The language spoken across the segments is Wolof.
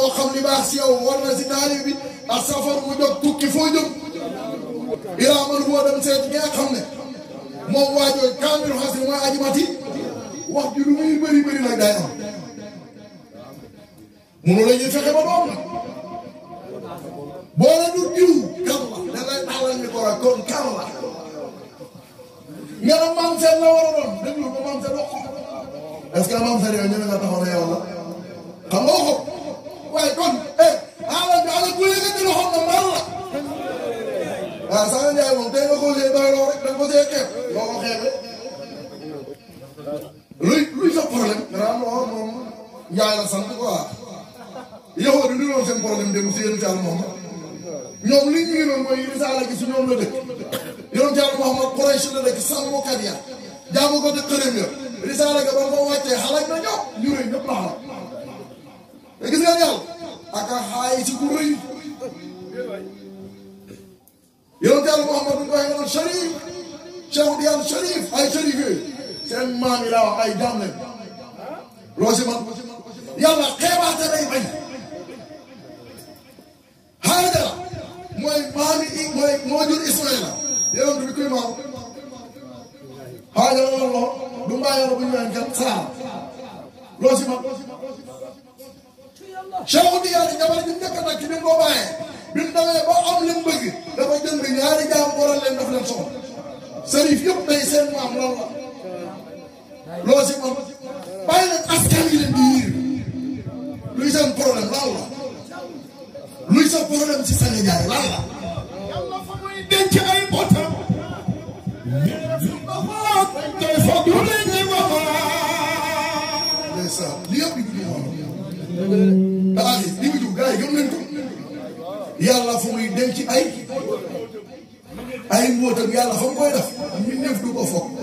moo xam li baax si yow war na si taalib bi ak safar mu jóg tukki foo jóg ilaa man boo dem seet gi nga xam ne moom waajoo kaamilu xas mooy aji mati wax ji lu muy bëri bëri nag day am munu la ñuy fexe ba doom nag boo la du diw kan la da ngay tàllal mi ko rek kon kan la nga ne maam seen la war a doon déglu ba maam seen wax ko est-ce que maam seen yow ñeme nga taxaw ne yow la xam nga ko waaye kon eh ala bi ala bu yëkkati loxoom na mbar la waaw Sane Ndiaye moom tey nga ko see doy loo rek da nga ko see xeeb loo ko xeebee luy luy sa problème gannaaw non moom Ndiaye la sant quoi yow di lu doon seen problème dem si yéen Thial moom ñoom li ñu ngi doon mooy risaala gi si ñoom la dëkk yoon Thial Mouhamad Quraysh la dëkk sàmmkat ya jaamu ko dëkk xërëm ya risaala ga ba ko wàccee xalaat na ñëpp ñu rëy ñëpp la xalaat te gis nga yàlla ak a xaay si ku rëy yoon Thial Mouhamad bu ñu waxee nga naan Cherif Cheikh Diane Cherif ay Cherif yooyu seen maam yi laa wax ay jaam lañ loo si man yàlla xeebaate day bañ Haajara mooy maami i mooy moo jur Ismaïla yonent bi kuy maam Haajara la loo du mbaa yoro bu ñu leen kat Saara loo si man Cheikh Diane jabar ji njëkk nag ki bi mu ko bàyyee bi mu demee ba am li mu bëgg dafa jënd ñaari jaam waral leen daf leen soxla sërif yëpp day seen maam lan la loo si man bàyyi leen askan yi leen di yiir luy seen problème lan la luy sa problème si Sane Ndiaye lan la. yàlla fa muy denc ay botam. tey foog lu leen di ndeysaan li yëpp di dugg moom. daa di di dugg gars yi gëm nañ ko. yàlla fa muy denc ay. ay mbootam yàlla fa mu koy def. ñu ñëf du ko foog.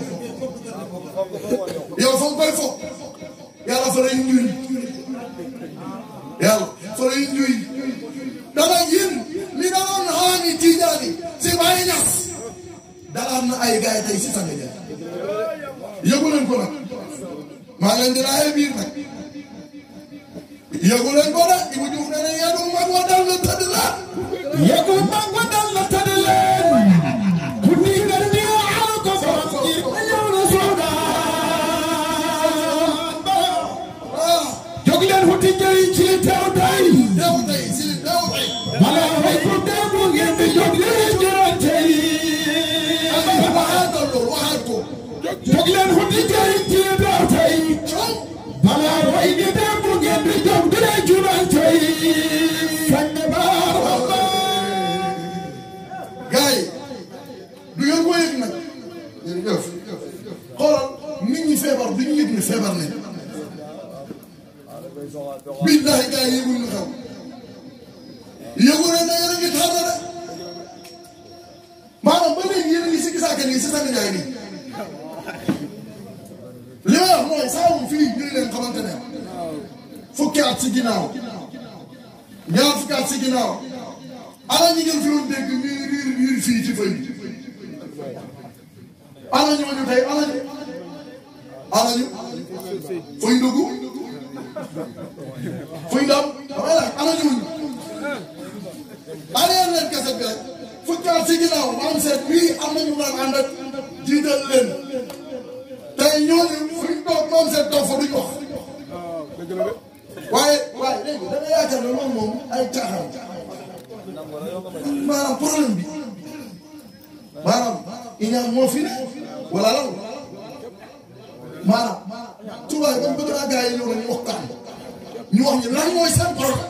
yow fa mu koy foog. yàlla fa lay ñuy. yàlla fa lay ñuy. dara yéen li daloon xaami tiijaani si bàyyi ñas dalaat na ay gars yi tey si Sane Ndiaye yëgu leen ko nag maa leen di laajee biir nag yëgu leen ko nag Ibou Diouf nee na yéen mag wa dal la tëdd la yëgu mag wa dal la tëdd leen. ku ni nga ni aal ko borom ji. ñëw na soodaan. ah jóg leen wuti njëriñ ci teew tey. dew tey si dew tey wala way ku dee bu ngeen di jóg leen jërante yi. waxaatal loolu waxaat ko jóg leen wuti njëriñ ci teew tey. coow wala way ni dee bu ngeen di jóg leen jërante yi. sang baar Allah. gars yi du ngeen ko yëg nag jërëjëf xoolal nit ñi feebar du ñu yëg ne feebar nañ billahi gars yi yëguñ ñu xew yëgu ne na yéen a ngi tànn de maanaam ba léegi yéen a ngi si gisaake nii si Sane Ndiaye nii li may wax mooy saa wu fii ñu leen xamante ne fukki at si ginnaaw ñaar fukki at si ginnaaw ana ñi ngeen fi doon dégg ñuy riir riir fii ci fay ana ñooñu tey ana ñu ana ñu fuy dugg fuy ndam damay laaj ana ñooñu ana leen kese bi rek fukki at si ginnaaw maam seet bii am nañu daan ànd ak jiital leen tey ñooñu fuñ toog maam seet toog fa duñ wax waaye waaye léegi da nga yaakaar ne loolu moom ay caaxaan maanaam problème bi maanaam iñaan moo fi ne wala lan maanaam tubaab yi bëgg naa gars yi ñëw nañu waxtaan ñu wax ñu lan mooy seen problème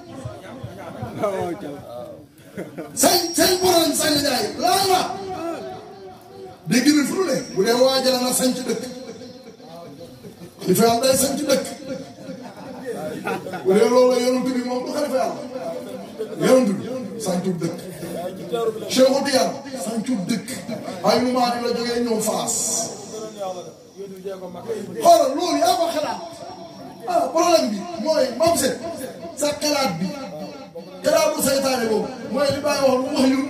seen seen problème Sane Ndiaye lan la dégg na fu ne bu dee waajal na sañ ci dëkk xalifa yàlla day sañ ci dëkk bu dee loolu la yonent bi moom du xalifa yàlla yonent bi sañcub dëkk Cheikh Tidiane sañcub dëkk ay nu maa la jógee ñëw faas xoolal loolu yaa ko xalaat ah problème bi mooy mam set sa xalaat bi xalaatu saytaane boobu mooy li bàyyi wax lu wax yu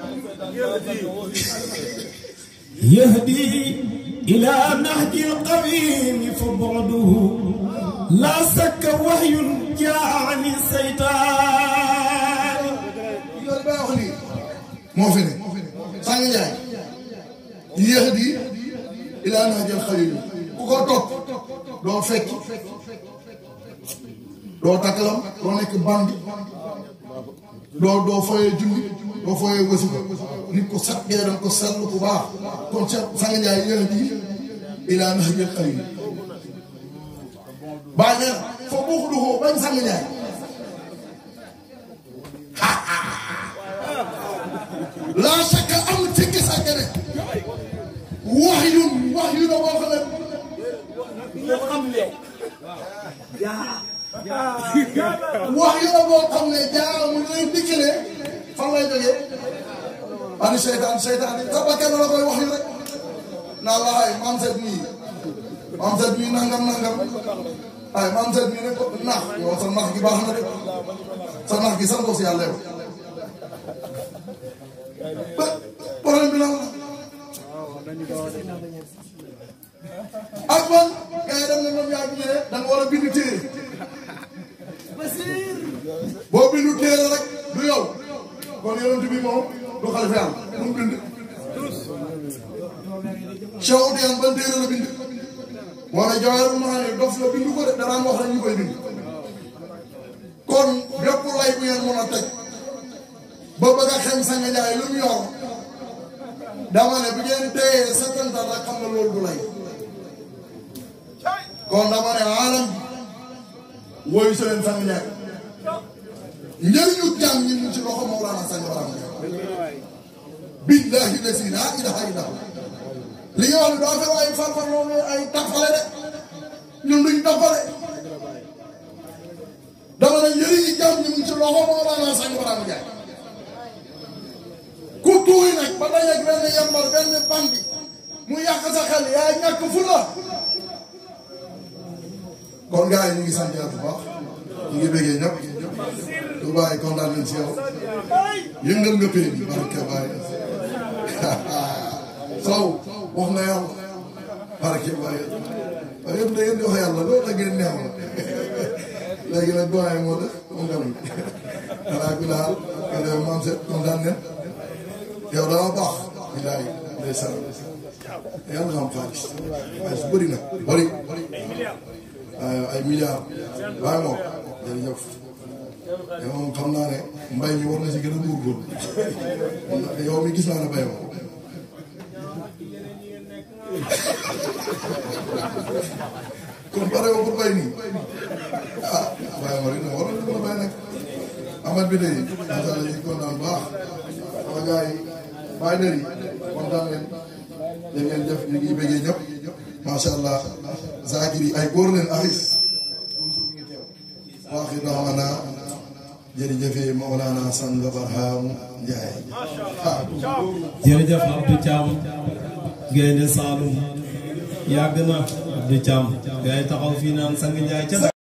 يهدي إلى نهج القويم فبعده لا سك وحي جاء عن السيطان loolu bay wax nii moo fi ne Sanga Njaay yéex di ilaa naa jël xalil ku ko topp doo fekk doo takkalam doo nekk bandi doo doo foyee julli doo foyee wasifa nit ko sat ngay danga ko seetlu bu baax kon ca Sanga Njaay yéex di ilaa naa jël xalil baa nee na foo boo ko doxoo bañ Sanga Njaay laa sakka amul sikki sàkk ne wax yu wax yu la boo xam ne wax yu la boo xam ne jaamu lay dikkale fan lay jógee ani seytaan seytaan yi sa bakkan la koy wax yu rek naa la ay maam set nii maam set nii nangam nangam ay maam set nii ne ko nax yow sa nax gi baax na de sa nax gi sant ko si yàlla yow ba problème bi lan la ak man gars yi dem na ñoom yaa ngi da nga war a bind téere boo bindu téere rek du yow kon yonent bi moom du xalifa yàlla mu bind Cheikh Oudiyane ban téere la bind moo ne Jawahirul Maani dof la bind ko de danaan wax rek ñu koy bind kon bépp lay bu ngeen mën a teg ba bëgg a xem Sanga Njaay lu mu yor dama ne bu ngeen téyee setantal rek xam na loolu du lay kon dama ne aalam woyu si leen Sanga Njaay njëriñu jàng ñi mu ci loxo Mawlana Sanga Baram Njaay billahi lasi laa ilaha illa li nga wax ne daa fekk ay farfar loolu ay tafale de ñun duñ tafale dama ne njëriñu jàng ñi mu ci loxo Mawlana Sanga Baram Njaay ku tuuy nag ba dajeeg benn yambar benn bandi mu yàq sa xel yaa ñàkk fu la kon gars yi ñu ngi sant yàlla bu baax ñu ngi bëggee ñëpp du bàyyi kontaan nañ si yow yëngal nga pay bi barke bàyyi sow wax na yàlla barke bàyyi waaye yëpp da ngeen di wax yàlla loolu la ngeen neex léegi nag doyen moo def moom tamit xanaa ku laal nga def maam set kontaan nañ yow dama baax bilaay ndeysaan yàlla nga am xaalis waaye su bëri nag bëri ay milliards waaye moom jërëjëf yow moom xam naa ne mbay mi war na si gën a góorgóorlu yow mi gis naa ne bay moom kon pare woo pour bay nii ah waaye ma rek war na mën a bay nag amat bi tey macha allah ñu ngi kontaan bu baax sama gars yi bàyyi na yi kontaan leen da ngeen def ñu ngi bëggee ñëpp macha allah zakir yi ay góor leen aris toujours mi ngi teew waaxi raxmana jërëjëfe Mawlana Sang Barham Njaay jërëjëf Abdou Thiam gaynde Saalum yàgg na Abdou Thiam gars yi taxaw fii naan Sang Njaay ca